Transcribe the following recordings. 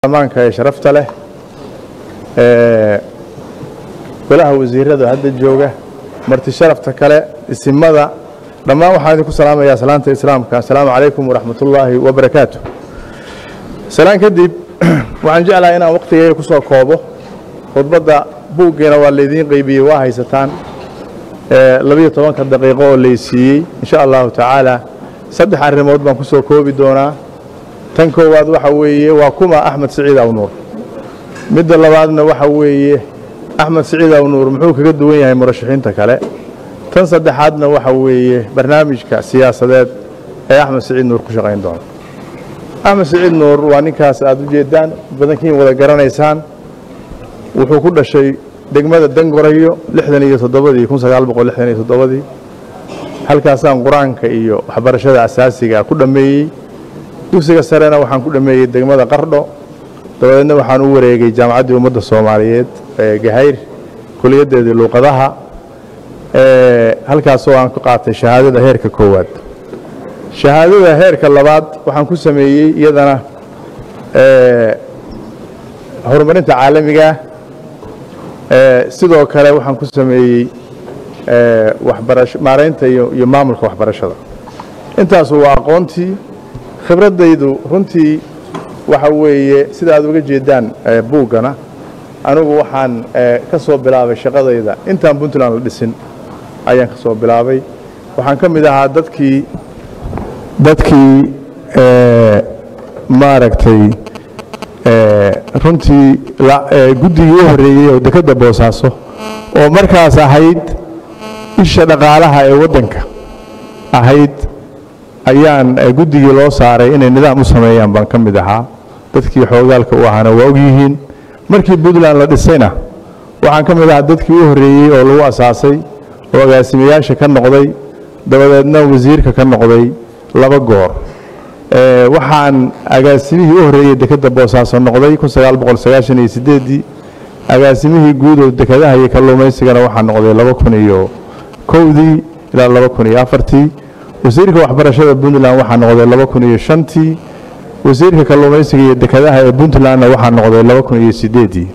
amaanka ee sharafta leh ee golaha wasiirada hadda jooga marti sharafta kale isimada dhammaan waxaan idinku salaamayaa salaanta islaamka assalaamu calaykum waraxmat ullaahi wabarakaatu salaan kadib waxaan jeclahay inaan waqtigeyga ku soo koobo khudbadda buuggeena waa laydiin qeybiyey waa haysataan labiyo tobanka daqiiqo oo laysiiyey insha allahu tacaala saddex arrimood baan ku soo koobi doonaa tan koowaad waxa weeye waa kuma axmed siciid awnuur midda labaadna waxa weeye axmed siciid awnuur muxuu kaga duwan yahay murashaxiinta kale tan saddexaadna waxa weeye barnaamijka siyaasadeed ee axmed siciid nuur ku shaqayn doona axmed siciid nuur waa ninkaas aad u jeedaan badankiin wada garanaysaan wuxuu ku dhashay degmada dangorayo lixdan iyo toddobadii kun sagaal boqol lixdan iyo toddobadii halkaasaan qur-aanka iyo waxbarashada asaasiga ku dhammeeyey dugsiga sarena waxaan ku dhammeeyey degmada qardho dabadeedna waxaan u wareegay jaamacaddii ummadda soomaaliyeed ee gahayr kuliyaddeedii luuqadaha halkaasoo aan ku qaatay shahaadada heerka koowaad shahaadada heerka labaad waxaan ku sameeyey iyadana horumarinta caalamiga sidoo kale waxaan ku sameeyey waxbarasho maaraynta iyo iyo maamulka waxbarashada intaasu waa aqoontii khibraddaydu runtii waxa weeye sida aad uga jeedaan buuggana anigu waxaan ka soo bilaabay shaqadayda intaan puntland la dhisin ayaan ka soo bilaabay waxaan ka mid ahaa dadkii dadkii maaragtay runtii guddigii u horreeyey oo dekedda boosaaso oo markaas ahayd isha dhaqaalaha ee waddanka ahayd ayaan guddigii loo saaray inay nidaam u sameeyaan baan ka mid ahaa dadkii xoogaalka u ahaana waa og yihiin markii puntland la dhisayna waxaan ka mid ahaa dadkii u horreeyey oo lagu asaasay oo agaasimayaasha ka noqday dabadeedna wasiirka ka noqday laba goor waxaan agaasimihii u horreeyey dekedda boosaaso noqday kun sagaal boqol sagaashan iyo sideeddii agaasimihii guud oo dekedaha iyo kalluumaysigana waxaa noqday laba kun iyo kowdii ilaa laba kun iyo afartii wasiirka waxbarashada puntland waxaa noqday laba kun iyo shantii wasiirka kalluumaysiga iyo dekedaha ee puntlandna waxaa noqday laba kun iyo sideeddii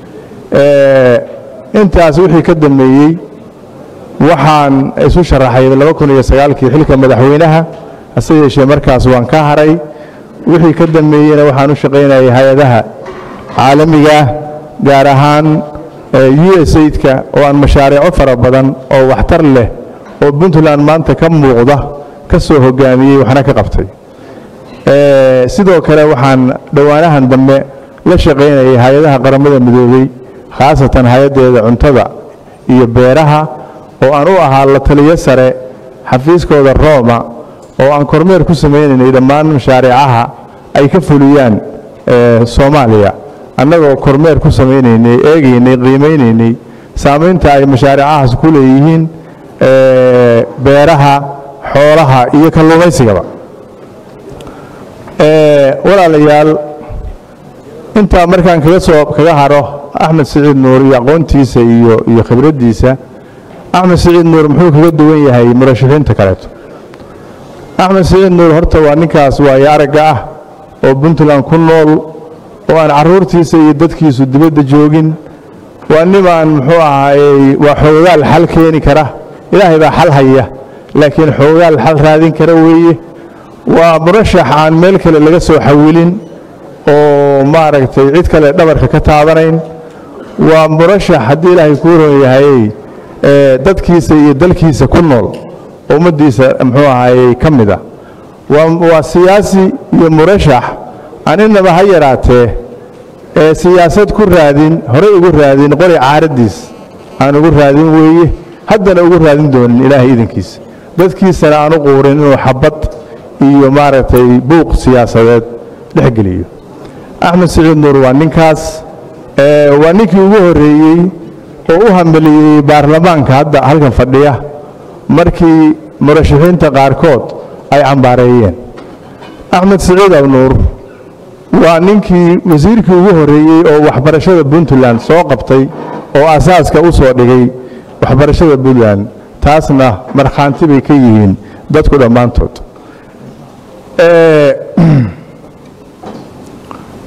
intaas wixii ka dambeeyey waxaan isu sharaxay laba kun iyo sagaalkii xilka madaxweynaha hase yeeshee markaas waan ka haray wixii ka dambeeyeyna waxaan u shaqaynayay hay-adaha caalamiga gaar ahaan u s aidka oo aan mashaariico fara badan oo waxtar leh oo puntland maanta ka muuqda ka soo hogaamiyey waxna ka qabtay sidoo kale waxaan dhowaanahan dambe la shaqaynayay hay-adaha qaramada midoobey khaasatan hay-addeeda cuntada iyo beeraha oo aan u ahaa la taliyo sare xafiiskooda rooma oo aan kormeer ku samaynaynay dhammaan mashaariicaha ay ka fuliyaan soomaaliya annagoo kormeer ku samaynaynay eegaynay qiimaynaynay saamaynta ay mashaariicahaas ku leeyihiin beeraha xoolaha iyo kalluumaysigaba walaalayaal intaa markaan kaga soo kaga haro axmed siciid nuur iyo aqoontiisa iyo iyo khibraddiisa axmed siciid nuur muxuu kaga duwan yahay murashaxiinta kaleeto axmed siciid nuur horta waa ninkaas waayo aragga ah oo puntland ku nool oo aan carruurtiisa iyo dadkiisu dibadda joogin waa nimaan muxuu ahaayey waa xoogaal xal keeni kara ilaahay baa xal haya laakiin xoogaal xal raadin kara weeye waa murashax aan meel kale laga soo xawilin oo maaragtay cid kale dhabarka ka taabanayn waa murashax haddii ilaahay kuu ron yahayey dadkiisa iyo dalkiisa ku nool oo ummaddiisa muxuu ahaayey ka mid a waa siyaasi iyo murashax aan inaba ha yaraatee ee siyaasad ku raadin horey ugu raadin qori caaraddiis aan ugu raadin weeye haddana ugu raadin doonin ilaahay idankiisa dadkiisana aan u quurin inuu xabad iyo maaragtay buuq siyaasadeed dhex geliyo axmed siciid nuur waa ninkaas waa ninkii ugu horreeyey oo u hambeliyey baarlamaanka hadda halkan fadhiya markii murashaxiinta qaarkood ay cambaareeyeen axmed siciid abnuur waa ninkii wasiirkii ugu horreeyey oo waxbarashada puntland soo qabtay oo asaaska u soo dhigay waxbarashada puntland taasna markhaanti bay ka yihiin dadku dhammaantood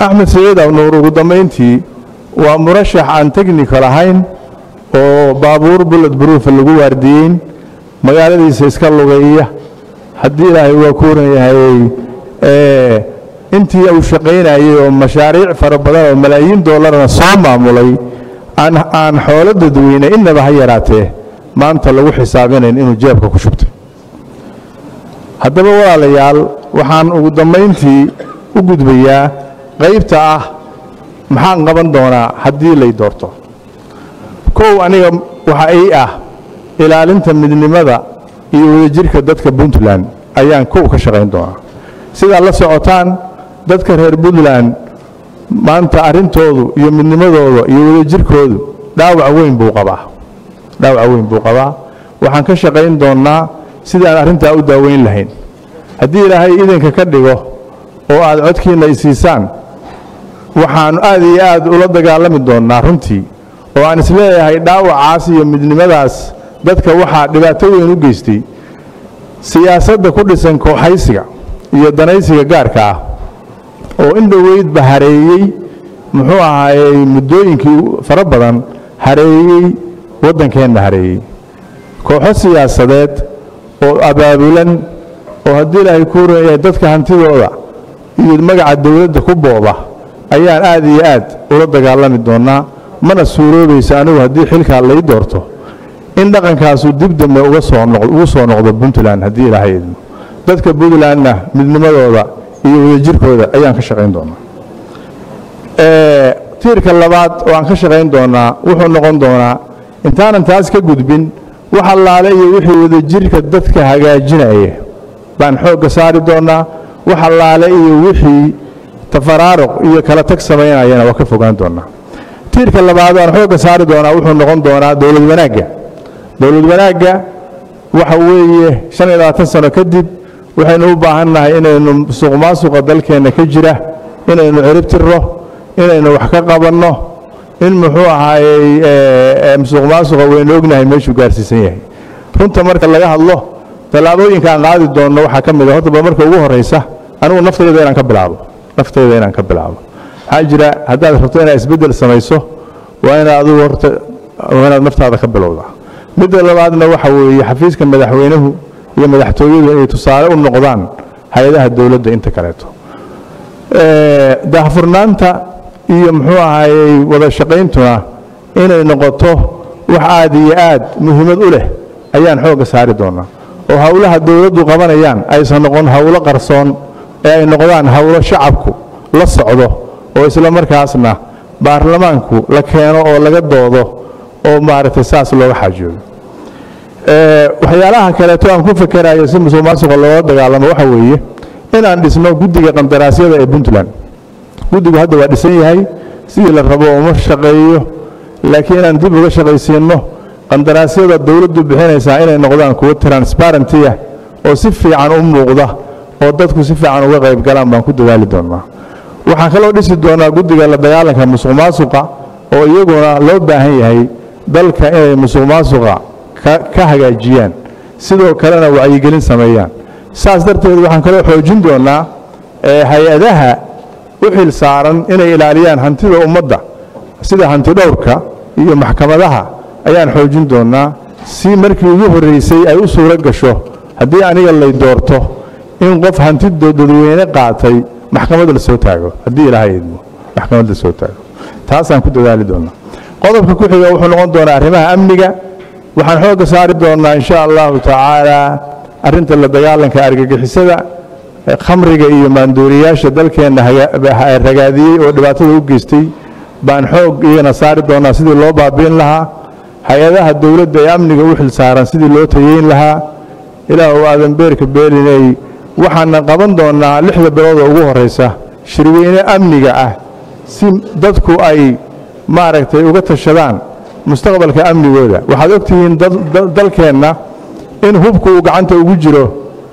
axmed siciid awnuur ugu dambayntii waa murashax aan technical ahayn oo baabuur bullet broofa lagu waardiyeyn magaaladiisa iska lugeeya haddii ilaahay waa kuuran yahay intii uu shaqaynayey oo mashaariic fara badan oo malaayiin doolarna soo maamulay aan xoolo dadweyne innaba ha yaraatee maanta lagu xisaabinayn inuu jeebka ku shubtay haddaba walaalayaal waxaan ugu dambayntii u gudbayaa qaybta ah maxaan qaban doonaa haddii lay doorto kow aniga waxa ii ah ilaalinta midnimada iyo wadajirka dadka puntland ayaan kow ka shaqayn doonaa sidaad la socotaan dadka reer puntland maanta arrintoodu iyo midnimadooda iyo wadajirkoodu dhaawac weyn buu qabaa dhaawac weyn buu qabaa waxaan ka shaqayn doonnaa sidaan arrintaa u daaweyn lahayn haddii ilaahay idinka ka dhigo oo aad codkiinna isiisaan waxaannu aad iyo aad ula dagaalami doonnaa runtii oo aan isleeyahay dhaawacaas iyo midnimadaas dadka waxaa dhibaato weyn u geystay siyaasadda ku dhisan kooxaysiga iyo danaysiga gaarka ah oo in dhoweydba hareeyey muxuu ahaayey muddooyinkii fara badan hareeyey waddankeenna hareeyey kooxo siyaasadeed oo abaabulan oo haddii ilaahay kuu reeyahay dadka hantidooda iyo magaca dowladda ku booba ayaan aad iyo aad ula dagaalami doonnaa mana suuroobaysa anigu haddii xilkaa lay doorto in dhaqankaasu dib dambe uga soo ugu soo noqdo puntland haddii ilaahay idmo dadka puntlandna midnimadooda iyo wadajirkooda ayaan ka shaqayn doonnaa tiirka labaad oo aan ka shaqayn doonnaa wuxuu noqon doonaa intaanan taas ka gudbin wax allaale iyo wixii wadajirka dadka hagaajinaya baan xoogga saari doonnaa wax allaale iyo wixii tafaraaruq iyo kala tag samaynayana waa ka fogaan doonnaa tiirka labaad aan xoogga saari doonaa wuxuu noqon doonaa dowlad wanaagga dowlad wanaagga waxa weeye shan iyo labaatan sano kadib waxaynu u baahannahay inaynu musuq maasuqa dalkeenna ka jira inaynu cirib tirro inaynu wax ka qabanno in muxuu ahaayey musuq maasuqa waynu ognahay meeshuu gaarsiisan yahay runta marka laga hadlo tallaabooyinka aan qaadi doonno waxaa ka mid a horta ba marka ugu horraysa anigu naftayda inaan ka bilaabo naftayda inaan ka bilaabo waxaa jira haddaad rabto inaad isbeddel samayso waa inaad adigu horta waa inaad naftaada ka bilowda midda labaadna waxa weeye xafiiska madaxweynuhu iyo madaxtooyadu inay tusaale u noqdaan hay-adaha dowladda inta kaleeto daahfurnaanta iyo muxuu ahaayey wada shaqayntuna inay noqoto wax aad iyo aad muhiimad u leh ayaan xoogga saari doonnaa oo howlaha dowladdu qabanayaan aysan noqon howlo qarsoon ee ay noqdaan howlo shacabku la socdo oo isla markaasna baarlamaanku la keeno oo laga doodo oo maaragtay saas looga xaajoodo waxyaalaha kaleeto aan ku fakerayo si musuq maasuqa looga dagaalamo waxa weeye inaan dhisno guddiga qandaraasyada ee puntland guddigu hadda waa dhisan yahay sidii la rabo uma shaqeeyo laakiin inaan dib uga shaqaysiinno qandaraasyada dowladdu bixinaysaa inay noqdaan kuwo transbarentiya oo si fiican u muuqda oo dadku si fiican uga qayb galaan baan ku dadaali doonnaa waxaan kaloo dhisi doonnaa guddiga la dagaalanka musuq maasuqa oo iyaguna loo baahan yahay dalka inay musuq maasuqa ka hagaajiyaan sidoo kalena wacyigelin sameeyaan saas darteed waxaan kaloo xoojin doonnaa hay-adaha u xil saaran inay ilaaliyaan hantida ummadda sida hantidhowrka iyo maxkamadaha ayaan xoojin doonnaa si markii ugu horraysay ay u suuro gasho haddii aniga lay doorto in qof hanti dadweyne qaatay maxkamad la soo taago haddii ilaahay idmo maxkamad la soo taago taasaan ku dadaali doonnaa qodobka ku xiga wuxuu noqon doonaa arrimaha amniga waxaan xoogga saari doonnaa insha allahu tacaalaa arrinta la dagaalanka argagixisada khamriga iyo maanduuriyaasha dalkeenna ragaadiyey oo dhibaatada u geystay baan xoog iyagana saari doonnaa sidii loo baabiin lahaa hay-adaha dowladda ee amniga u xil saaran sidii loo tayeyn lahaa ilaahu aadan beerka beelinay waxaana qaban doonnaa lixda bilooda ugu horraysa shirweyne amniga ah si dadku ay maaragtay uga tashadaan mustaqbalka amnigooda waxaad og tihiin dalkeenna in hubku uu gacanta ugu jiro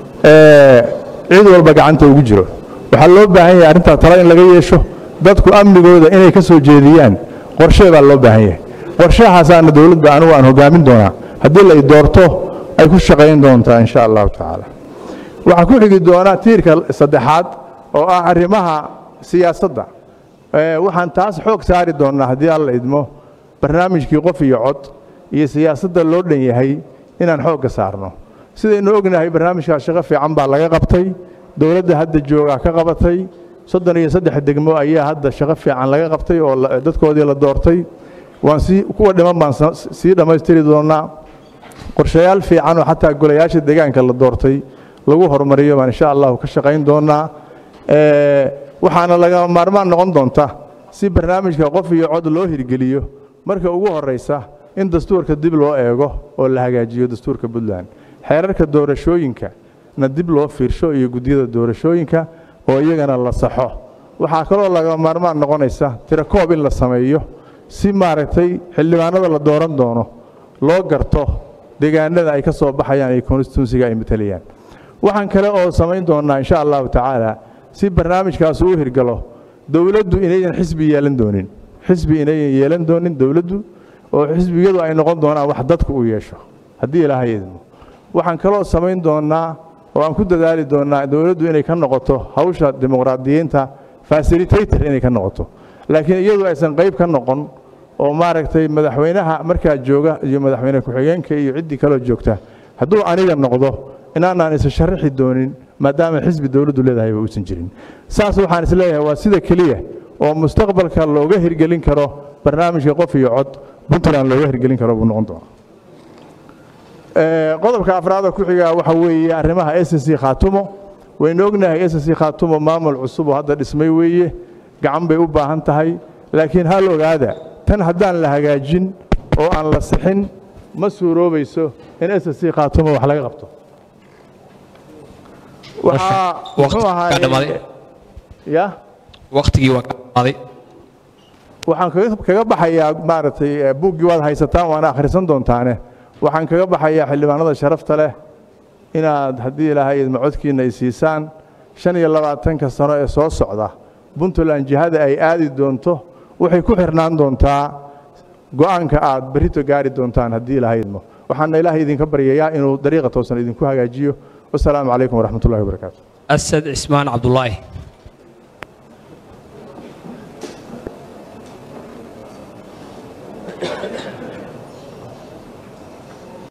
cid walba gacanta ugu jiro waxaa loo baahan yahay arrintaa talo in laga yeesho dadku amnigooda inay ka soo jeediyaan qorshee baa loo baahan yahay qorshahaasaana dowladda anugu aan hogaamin doonaa haddii lay doorto ay ku shaqayn doontaa insha allahu tacaala waxaa ku xigi doonaa tiirka saddexaad oo ah arrimaha siyaasadda waxaan taas xoog saari doonnaa haddii alla idmo barnaamijkii qof iyo cod iyo siyaasadda loo dhan yahay inaan xoogga saarno sidaynu ognahay barnaamijkaas shaqo fiican baa laga qabtay dowladda hadda joogaa ka qabatay soddon iyo saddex degmo ayaa hadda shaqo fiican laga qabtay oo dadkoodii la doortay waan sii kuwa dhiman baan sii dhammaystiri doonnaa qorshayaal fiican oo xataa golayaasha deegaanka la doortay lagu horumariyo baan insha allahu ka shaqayn doonnaa waxaana lagama maarmaan noqon doonta si barnaamijka qof iyo cod loo hirgeliyo marka ugu horraysa in dastuurka dib loo eego oo la hagaajiyo dastuurka puntland xeerarka doorashooyinka na dib loo fiirsho iyo guddiyada doorashooyinka oo iyagana la saxo waxaa kaloo lagama maarmaan noqonaysa tirakoob in la sameeyo si maaragtay xildhibaanada la dooran doono loo garto deegaanada ay ka soo baxayaan iyo constituensiga ay matalayaan waxaan kale oo samayn doonnaa insha allahu tacaala si barnaamijkaas uu hirgalo dowladdu inaydan xisbi yeelan doonin xisbi inaydan yeelan doonin dowladdu oo xisbiyadu ay noqon doonaan wax dadku u yeesho haddii ilaahay idmo waxaan kaloo samayn doonnaa oo aan ku dadaali doonnaa dowladdu inay ka noqoto hawsha dimuqraadiyiinta fasilitator inay ka noqoto laakiin iyadu aysan qayb ka noqon oo maaragtay madaxweynaha markaa jooga iyo madaxweyne ku-xigeenka iyo ciddii kaloo joogta hadduu aniga noqdo inaanaan isa sharaxi doonin maadaama xisbi dowladdu leedahayba uusan jirin saas waxaan isleeyahay waa sida keliya oo mustaqbalka looga hirgelin karo barnaamijka qof iyo cod puntland looga hirgelin karo buu noqon doona qodobka afraada ku xigaa waxa weeye arrimaha s c khaatumo waynu ognahay s c khaatumo maamul cusub oo hadda dhismay weeye gacan bay u baahan tahay laakiin hal ogaada tan haddaan la hagaajin oo aan la sixin ma suuroobayso in s c khaatumo wax laga qabto waxaa muxuu ahaay ya waqtigii waa ka dhamaaday waxaan kaga baxayaa maaragtay buuggii waad haysataan waana akhrisan doontaane waxaan kaga baxayaa xildhibaanada sharafta leh inaad haddii ilaahay idma codkiinna ay siisaan shan iyo labaatanka sano ee soo socda puntland jihada ay aadi doonto waxay ku xirnaan doontaa go'aanka aad berrito gaari doontaan haddii ilaahay idmo waxaana ilaahay idinka baryayaa inuu dariiqa toosan idinku hagaajiyo wasalaamu calaykum waraxmat ullahi wabarakaatu asad cismaan cabdulaahi